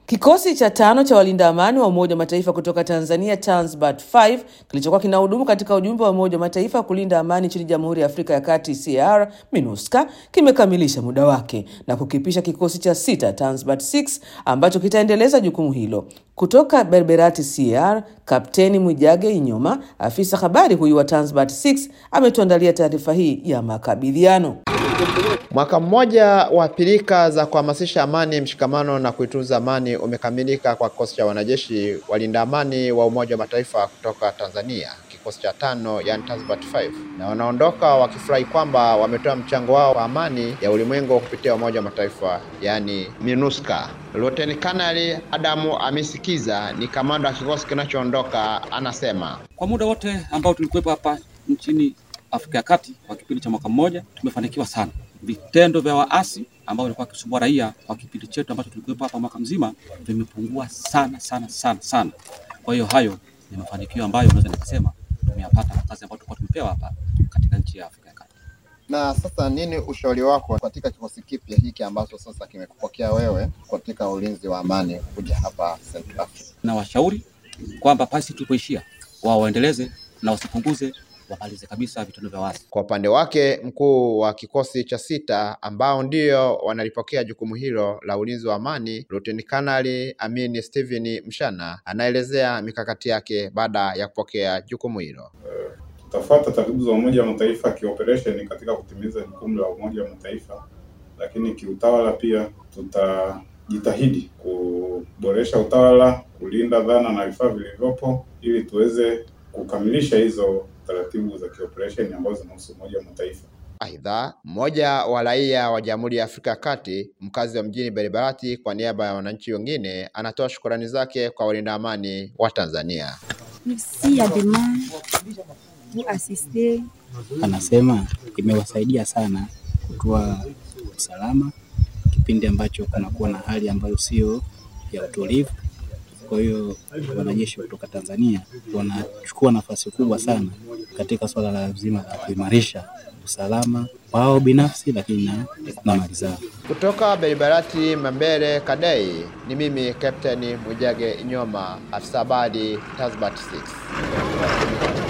Kikosi cha tano cha walinda amani wa Umoja wa Mataifa kutoka Tanzania Tanzbat 5 kilichokuwa kinahudumu katika ujumbe wa Umoja wa Mataifa kulinda amani nchini Jamhuri ya Afrika ya Kati CAR MINUSCA kimekamilisha muda wake na kukipisha kikosi cha sita Tanzbat 6 ambacho kitaendeleza jukumu hilo. Kutoka Berberati CAR, Kapteni Mwijage Inyoma, afisa habari huyu wa Tanzbat 6 ametuandalia taarifa hii ya makabidhiano. Mwaka mmoja wa pilika za kuhamasisha amani, mshikamano na kuitunza amani umekamilika kwa kikosi cha wanajeshi walinda amani wa Umoja wa Mataifa kutoka Tanzania, kikosi cha tano, yani Tanzbat 5, na wanaondoka wakifurahi kwamba wametoa mchango wao wa amani ya ulimwengu kupitia Umoja wa Mataifa, yani MINUSCA. Luteni Kanali Adamu Amisikiza ni kamanda wa kikosi kinachoondoka, anasema kwa muda wote ambao tulikuwepo hapa nchini Afrika ya Kati kwa kipindi cha mwaka mmoja tumefanikiwa sana. Vitendo vya waasi ambao walikuwa wakisumbua raia kwa kipindi chetu ambacho tulikuwepo hapa mwaka mzima vimepungua sana sana sana sana. Kwa hiyo hayo ni mafanikio ambayo naweza nikasema tumeyapata kwa kazi ambayo tulikuwa tumepewa hapa katika nchi ya Afrika ya Kati. Na sasa nini ushauri wako katika kikosi kipya hiki ambacho sasa kimekupokea wewe katika ulinzi wa amani kuja hapa Central Africa? Na washauri kwamba pasi tulipoishia wao waendeleze na wasipunguze wamalize kabisa vitendo vya waasi. Kwa upande wake mkuu wa kikosi cha sita ambao ndio wanalipokea jukumu hilo la ulinzi wa amani, Luteni Kanali Amini Steven Mshana anaelezea mikakati yake baada ya kupokea jukumu hilo. Tutafuata taratibu za Umoja wa Mataifa kioperesheni katika kutimiza jukumu la Umoja wa Mataifa, lakini kiutawala pia tutajitahidi kuboresha utawala, kulinda dhana na vifaa vilivyopo ili tuweze kukamilisha hizo taratibu za kioperesheni ambazo zinahusu Umoja wa Mataifa. Aidha, mmoja wa raia wa Jamhuri ya Afrika ya Kati, mkazi wa mjini Beribarati, kwa niaba ya wananchi wengine, anatoa shukrani zake kwa walinda amani wa Tanzania. Merci à demain pour assister. Anasema imewasaidia sana kutoa usalama kipindi ambacho kunakuwa na hali ambayo sio ya utulivu. Kwa hiyo wanajeshi kutoka Tanzania wanachukua nafasi kubwa sana katika swala la zima la kuimarisha usalama wao binafsi, lakini na, na mali zao. Kutoka Beribarati Mambere Kadei, ni mimi Captain Mwijage Inyoma, afisa habari Tanzbat 6.